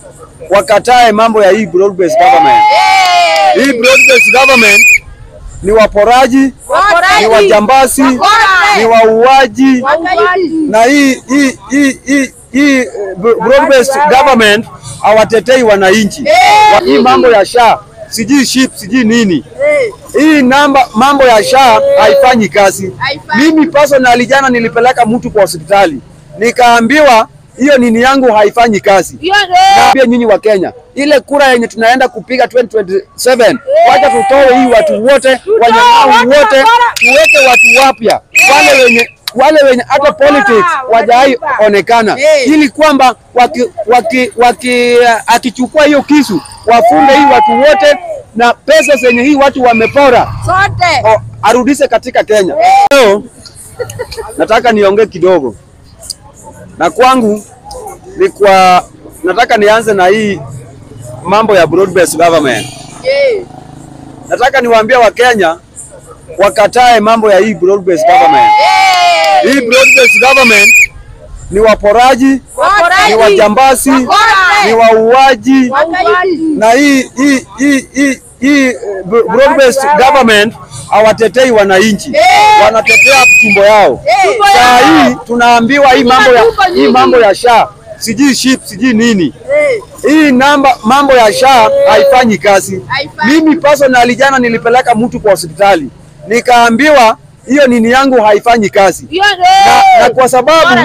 wakatae mambo ya hii broad based government. Hii broad based government ni waporaji, ni wajambazi, ni wauaji na hii hii hii hii hii broad based government hawatetei wananchi. Wa- Hii mambo ya SHA sijui ship sijui nini hii namba mambo ya SHA haifanyi kazi. Mimi personally jana nilipeleka mtu kwa hospitali nikaambiwa hiyo nini yangu haifanyi kazi. Naambia nyinyi wa Kenya, ile kura yenye tunaenda kupiga 2027 wacha tutoe hii watu wote wanyang'au wote, tuweke watu wapya wale wenye wale wenye hata politics wajai onekana, ili kwamba waki, waki, waki, akichukua hiyo kisu wafunge hii watu wote na pesa zenye hii watu wamepora o, arudishe katika Kenya. Leo nataka niongee kidogo, na kwangu ni kwa, nataka nianze na hii mambo ya broad based government. Nataka niwaambie Wakenya wakatae mambo ya hii broad based government. Hii broad based government ni waporaji, ni wajambazi, ni wauaji na hii hii hii hii hii broad based government hawatetei wananchi, wanatetea tumbo yao. Saa hii tunaambiwa hii mambo ya hii mambo ya SHA sijui ship sijui nini hii namba mambo ya SHA haifanyi kazi. Mimi personally jana nilipeleka mtu kwa hospitali nikaambiwa hiyo nini yangu haifanyi kazi na, na kwa sababu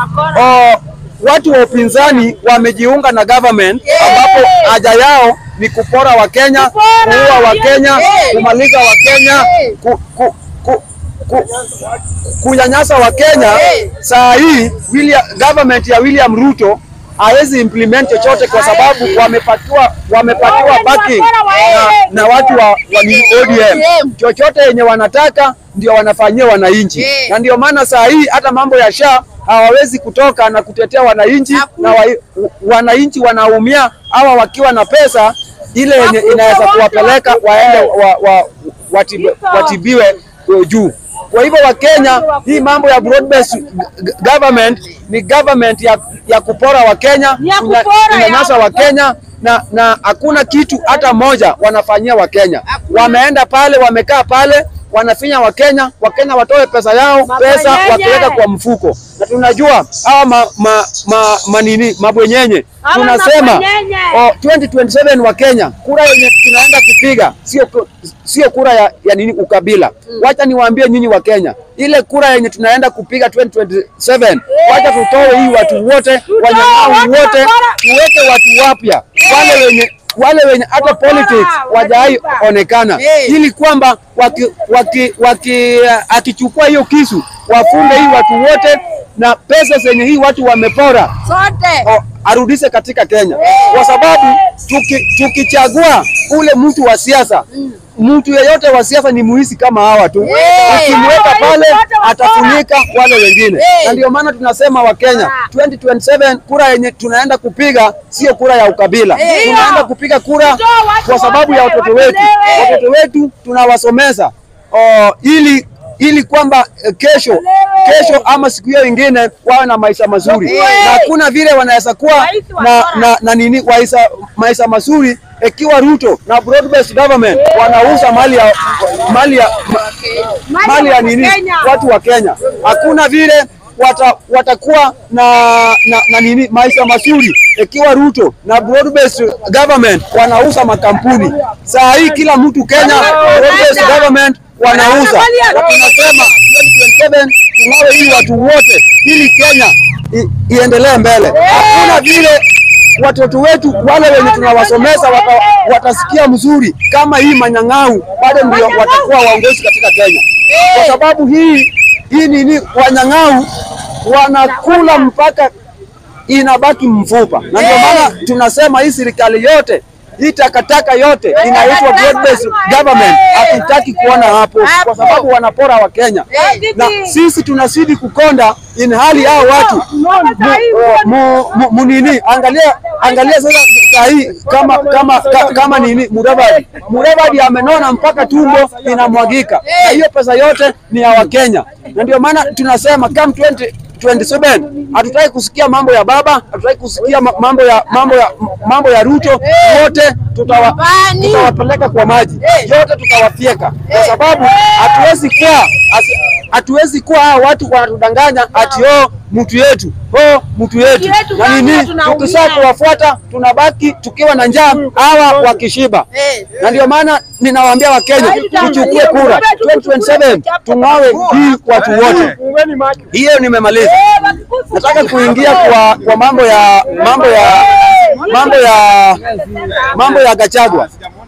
oh, watu wa upinzani wamejiunga na government ambapo haja yao ni kupora Wakenya, kuua Wakenya, kumaliza Wakenya, ku, ku, ku, ku, kunyanyasa Wakenya. Saa hii William, government ya William Ruto hawezi implement chochote kwa sababu wamepatiwa wamepatiwa backing na, na watu wa, wa ni ODM. Chochote yenye wanataka ndio wanafanyia wananchi, na ndio maana saa hii hata mambo ya SHA hawawezi kutoka na kutetea wananchi na wa, wananchi wanaumia hawa wakiwa na pesa ile yenye inaweza kuwapeleka waende wa, wa, watibiwe, watibiwe juu. Kwa hivyo Wakenya, hii mambo ya broad based government ni government ya, ya kupora Wakenya, kunyanyasa Wakenya na na hakuna kitu hata moja wanafanyia Wakenya. Wameenda pale, wamekaa pale wanafinya Wakenya, Wakenya watoe pesa yao, pesa wakiweka kwa mfuko, na tunajua hawa ma, ma, ma, manini mabwenyenye tunasema oh, 2027 wa Kenya, kura yenye tunaenda kupiga sio sio kura ya, ya nini ukabila. Wacha niwaambie nyinyi wa Kenya, ile kura yenye tunaenda kupiga 2027 wacha tutoe hii watu wote wanyang'au wote, tuweke watu wapya wale wenye wale wenye hata politics wajai onekana, ili kwamba waki, waki, waki, akichukua hiyo kisu wafunge hii watu wote na pesa zenye hii watu wamepora o, arudishe katika Kenya, kwa sababu tuki, tukichagua ule mtu wa siasa mtu yeyote wa siasa ni muhisi kama hawa tu, ukimweka pale atafunika wale wengine, na ndio maana tunasema Wakenya 2027 kura yenye tunaenda kupiga sio kura ya ukabila, tunaenda kupiga kura kwa sababu ya watoto wetu. Watoto wetu tunawasomeza oh, ili ili kwamba eh, kesho kesho ama siku hiyo ingine wawe na maisha mazuri, na hakuna vile wanaweza kuwa na, na, na nini waisa, maisha mazuri ikiwa Ruto na broad based government wanauza mali ya mali ya mali ya nini watu wa Kenya. Hakuna vile wata, watakuwa na, na, na nini maisha mazuri ikiwa Ruto na broad based government wanauza makampuni. Saa hii kila mtu Kenya broad based government wanauza, na tunasema 2027 tunawe hii watu wote ili Kenya i, iendelee mbele. Hakuna vile watoto wetu wale wenye tunawasomeza wata, watasikia mzuri kama hii manyang'au bado ndio watakuwa waongozi katika Kenya, kwa sababu hii hii nini, wanyang'au wanakula mpaka inabaki mfupa, na ndio maana tunasema hii serikali yote hii takataka yote inaitwa broad based government, hatutaki kuona hapo, kwa sababu wanapora wa Kenya na sisi tunazidi kukonda, in hali hao watu mu, mu, mu, nini, angalia angalia sasa saa hii kama kama ka, kama nini, Mudavadi Mudavadi amenona mpaka tumbo inamwagika, na hiyo pesa yote ni ya Wakenya, na ndio maana tunasema come 20 2027 hatutaki kusikia mambo ya baba, hatutaki kusikia ma- mambo ya mambo ya mambo ya Ruto. Wote tutawa, tutawapeleka kwa maji, yote tutawafyeka, kwa sababu hatuwezi kuwa asi- hatuwezi kuwa hawa watu wanatudanganya ati oh mtu yetu oh mtu yetu yetu na nini, kwanza tunaumia. tukisha kuwafuata tunabaki tukiwa na njaa, hawa wakishiba. Na ndio maana ninawaambia Wakenya tuchukue kura 2027 tung'awe hii watu wote. Hiyo nimemaliza. Nataka kuingia kwa kwa mambo ya mambo ya mambo ya mambo ya Gachagua.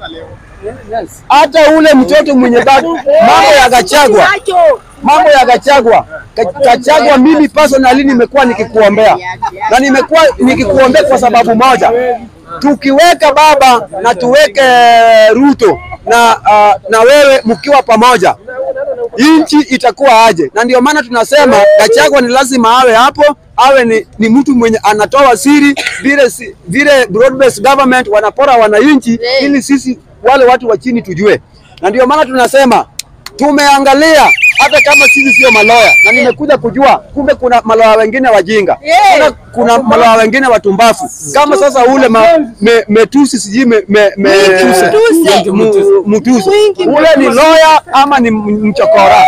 Hata ule mtoto mwenye bado mambo ya Gachagua, mambo ya Gachagua. Ga- Gachagua, mimi personally nimekuwa nikikuombea na nimekuwa nikikuombea kwa sababu moja, tukiweka baba na tuweke Ruto na uh, na wewe mkiwa pamoja nchi itakuwa aje? Na ndio maana tunasema Gachagua ni lazima awe hapo, awe ni, ni mtu mwenye anatoa siri vile si- vile broad based government wanapora wananchi, ili sisi wale watu wa chini tujue. Na ndio maana tunasema tumeangalia hata kama sisi sio maloya, na nimekuja kujua kumbe kuna maloya wengine wajinga, kuna, kuna maloya wengine watumbafu kama sasa ule ma, me, metusi sijui me, me, me, Mtuse. mu- Mutuse ule ni loya ama ni m- mchokora?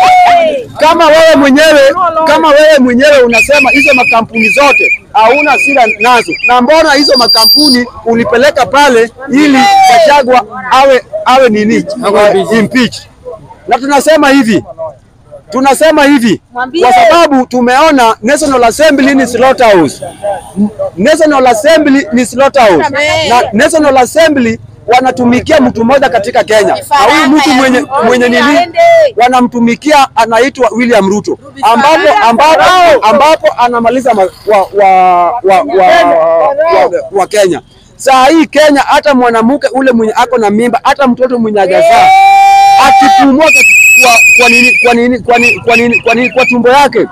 Kama wewe mwenyewe kama wewe mwenyewe unasema hizo makampuni zote hauna sira nazo, na mbona hizo makampuni ulipeleka pale ili Gachagua awe awe nini uh, impeach? Na tunasema hivi tunasema hivi Mwambie. kwa sababu tumeona National Assembly ni slaughterhouse. National Assembly ni slaughterhouse. Na National Assembly wanatumikia mtu mmoja katika Kenya, na huyu mtu mwenye mwenye nini wanamtumikia anaitwa William Ruto, ambapo ambapo ambapo anamaliza ma, wa, wa, wa, wa, wa, wa Kenya. Saa hii Kenya, hata mwanamke ule mwenye ako na mimba, hata mtoto mwenye hajazaa akipumua kat- kwa, kwa nini kwa nini kwa nini kwa nini kwa nini kwa tumbo yake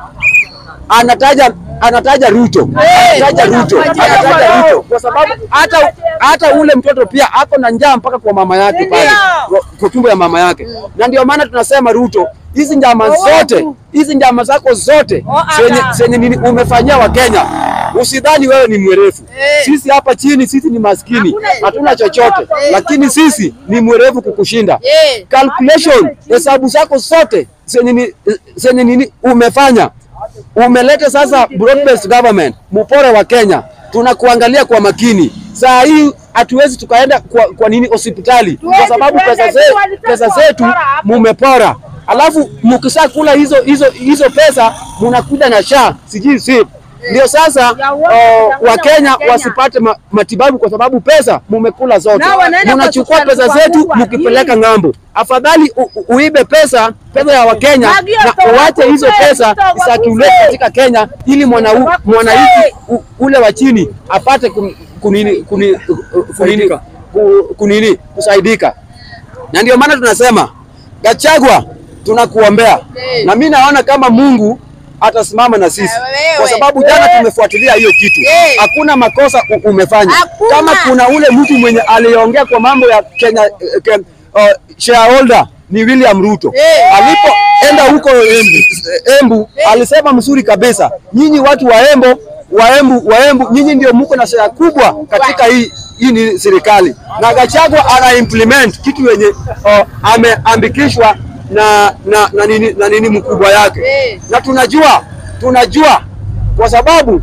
anataja anataja Ruto anataja Ruto anataja Ruto kwa sababu hata hata ule mtoto pia ako na njaa mpaka kwa mama yake pale kwa- kwa tumbo ya mama yake, na ndio maana tunasema Ruto, hizi njama zote hizi njama zako zote zenye zenye nini umefanyia Wakenya, usidhani wewe ni mwerevu. Sisi hapa chini sisi ni maskini, hatuna chochote, lakini sisi ni mwerevu kukushinda calculation hesabu zako zote zenye ni- zenye nini umefanya umeleta sasa broad based government mupore wa Kenya, tunakuangalia kwa makini. Saa hii hatuwezi tukaenda kwa, kwa nini hospitali kwa sababu pesa, ze, pesa zetu mumepora, alafu mukisha kula hizo hizo hizo pesa munakuja na sha sijui si ndio sasa uh, Wakenya wasipate ma, matibabu kwa sababu pesa mumekula zote, Na wanaenda munachukua kwa pesa hospitali zetu kubwa. mukipeleka ng'ambo. Afadhali u, u, uibe pesa pesa ya Wakenya Nagio na toa uache hizo kufe, pesa toa isirculate kufe. katika Kenya ili mwana Toa mwananchi u- ule wa chini apate kun- kunini kuni- kunini ku- kunini kusaidika. Na ndio maana tunasema Gachagua, tunakuombea na mi naona kama Mungu atasimama na sisi kwa sababu jana tumefuatilia hiyo kitu, hakuna makosa u- umefanya. Hakuna. Kama kuna ule mtu mwenye aliongea kwa mambo ya Kenya eh, ke- uh, shareholder ni William Ruto alipoenda huko Embu, Embu alisema mzuri kabisa, nyinyi watu wa Embo wa Embu, wa Embu nyinyi ndio mko na share kubwa katika hii hii ni serikali, na Gachagua ana implement kitu yenye uh, ameambikishwa na, na, na, nini, na nini mkubwa yake na tunajua tunajua kwa sababu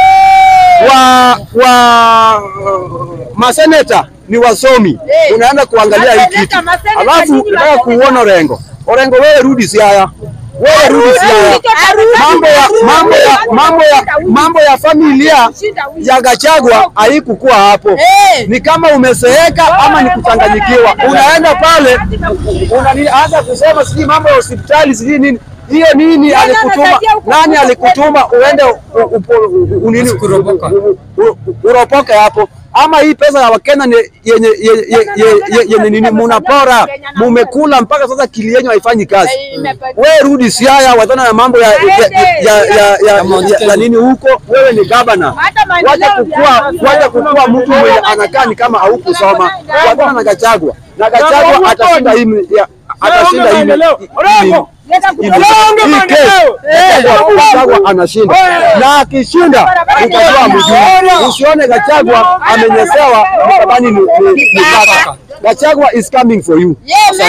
wa wa maseneta ni wasomi, unaenda kuangalia hii Maseneta, kitu maseneta alafu nyinyi unataka maseneta. kuona Orengo. Orengo, wewe rudi Siaya, wewe rudi Siaya. Mambo ya mambo ya mambo ya mambo ya familia ya Gachagua haikukuwa hapo. Ni kama umeseeka ama ni kuchanganyikiwa. Unaenda pale unaanza kusema sijui mambo ya hospitali sijui nini. Hiyo nini alikutuma? anasaidia huko Nani huko alikutuma uende u- upo- u- u- nini u- u- uropoke hapo? Ama hii pesa ya Wakenya ni yenye yenye yenye- yenye nini munapora, mumekula mpaka sasa kili yenyu haifanyi kazi. Wewe rudi Siaya, wachana na mambo ya ya, ya, ya, ya, ya, ya nini huko. Wewe ni gavana, wacha kukua wacha kukua mtu mwenye anakaa ni kama haukusoma. Wachana na Gachagua, na Gachagua atashinda hii ya- atashinda hii hii- Hii kesi Gachagua anashinda, na akishinda utajua mjuu. Usione Gachagua amenyesewa mkabani ni ni- ni kaka. Gachagua is coming for you.